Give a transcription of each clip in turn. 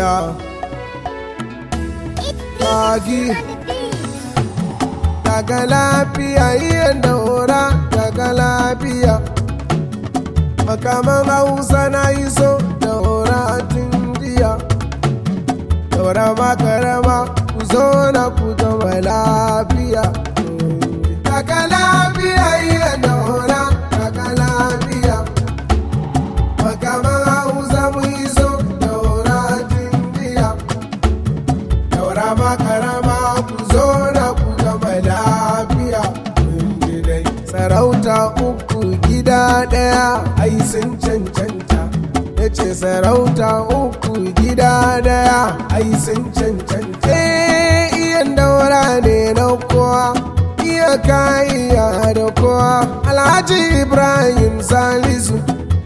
Yeah. Magi. Daga lafiya iya daura daga lafiya. Makaman Hausa na yi so daura tun jiya. Daura makarama ku zo na ku zama lafiya. Daga lafiya iya daura daga lafiya. Makaman Hausa mu yi so daura tun jiya. Daura makarama ku zo na ku zama lafiya. Mun ji dai. Sarauta uku gida ɗaya ai sun cancanta. Ya ce sarauta uku gida ɗaya ai sun cancanta. Eh, iyan daura ne na kowa. Iya kaiya da kowa. Alhaji Ibrahim Salisu.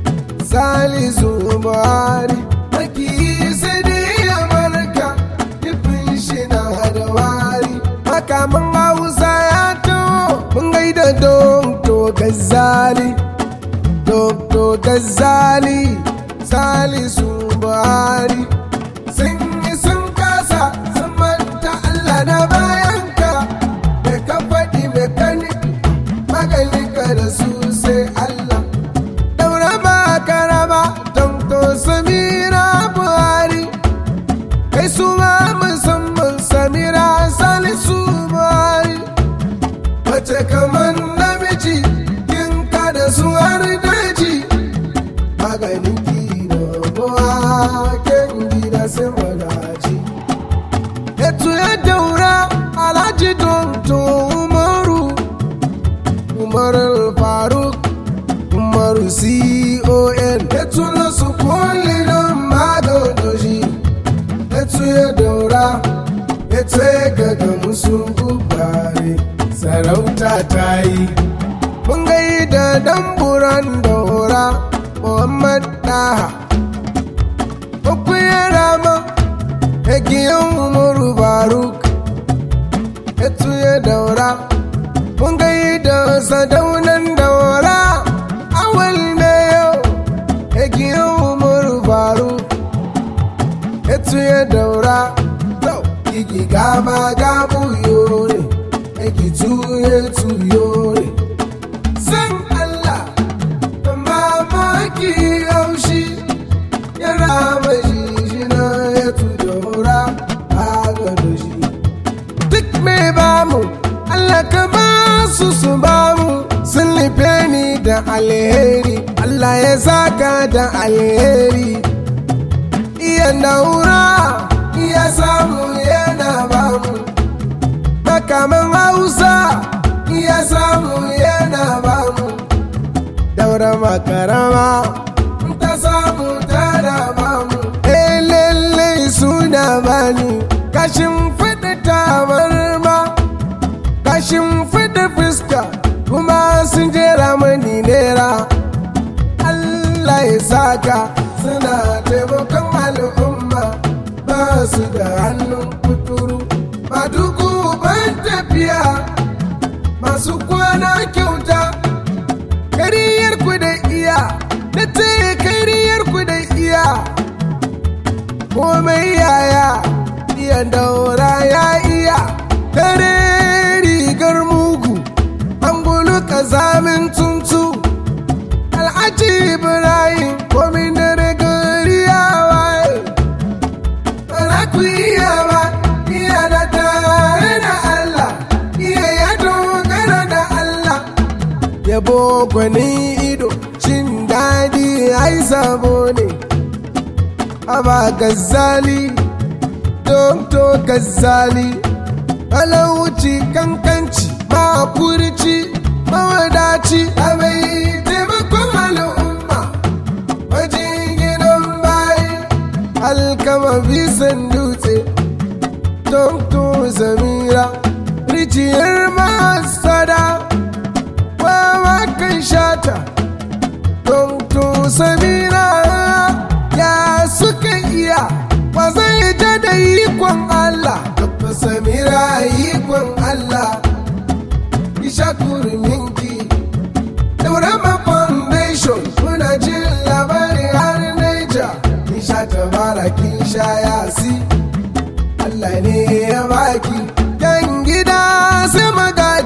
Salisu Buhari. Maki sai dai ya barka. Nufin shi na da wari. Makaman Hausa ya taho. Mun gaida Dokto Gazzali. Dokto Gazzali. Salisu Buhari. Sun yi sun kasa. Sun manta Allah na bayanka. Da ka faɗi mai kanifi. Maganinka da su sai Allah. daura ba karama Dr. Samira Buhari kai su ma musamman Samira Salisu Buhari mace kamar namiji kin da su har daji maganin gida buwa ken gida sai magaji Etu ya daura Alhaji Dr. Umaru Umar Faruk Umaru CON ya tuna su kulli don madodoshi ya ya daura ya ce gaga musu gubare sarauta ta yi mun gai da damburan daura Muhammad Daha Uku ya rama ya giyan Umaru Faruk ya ya daura mun gai da sadaunan daura awal ne yau ya umaru faru etu ya daura to igi gaba gabu yore egi tuye tuyore san Allah da mamaki haushi ya rama shi na ya tu daura a gado shi duk mai bamu Allah ka ba su su bamu sun nufe ni da alheri Allah ya saka da alheri iya daura iya samu yana bamu makaman hausa iya samu yana bamu daura makarama ta samu tana bamu eh lalle suna bani kashin fada tabarma kashin fada fuska kuma sun jera mani nera Allah ya saka suna taimakon al'umma ba su da hannun kuturu ba duku ban tafiya masu kwana kyauta kariyar ku da iya na taya kariyar ku da iya komai yaya iya daura ya iya kare rigar mugu an gulu kazamin tuntu alhaji ibrahim komin dare gari ya waye bara ku iya ba iya da tare da allah iya ya dogara da allah yabo gwani ido cin daɗi ai sabo ne aba gazzali dokto gazzali talauci kankanci makurci mawadaci abai taimakon al'umma wajen gidan bayi alkama bisan dutse dokto zamira rijiyar masada wawa kan shata dokto samira ya suka iya ba zai ja da ikon Allah Dr. Samira ikon Allah Isha kurminki Daurama Foundation muna jin labari har Naija Isha tabara kin sha ya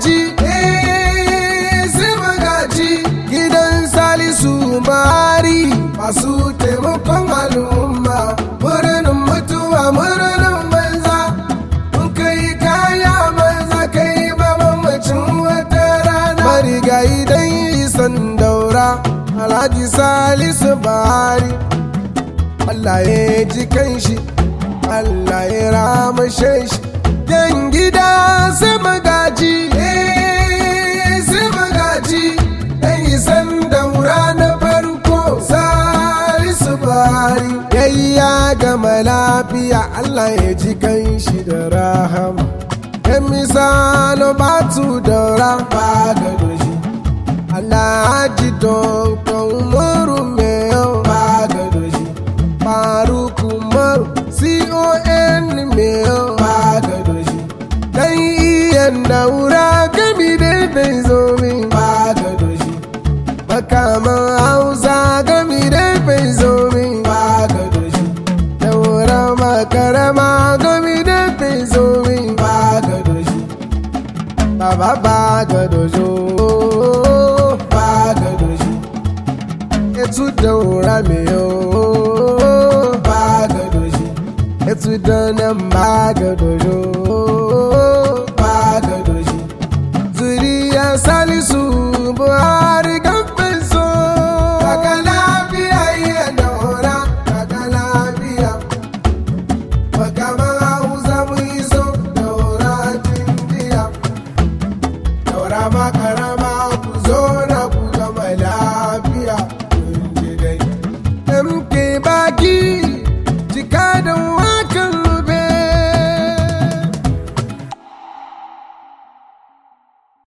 magaji eh sai magaji gidan salisu mari masu taimakon al'umma murnin mutuwa murnin banza mun kai kaya banza kai ba mamacin wata rana marigayi dan isan daura alhaji salisu bari Allah ya ji kanshi Allah ya ramashe shi yan gida sai magaji eh sai magaji dan isan daura na farko salisu bari yayya gama lafiya Allah ya ji kanshi da rahama yan misalo batu daura ba da doshi Alhaji don kan umaru mai yau ba da doshi Faruk Umaru CON mai yau ba da doshi Dan iyan daura gami da bai zo min ba da doshi Makaman Hausa gami da bai zo min ba da doshi Daura makarama gami da bai zo min ba da doshi Baba ba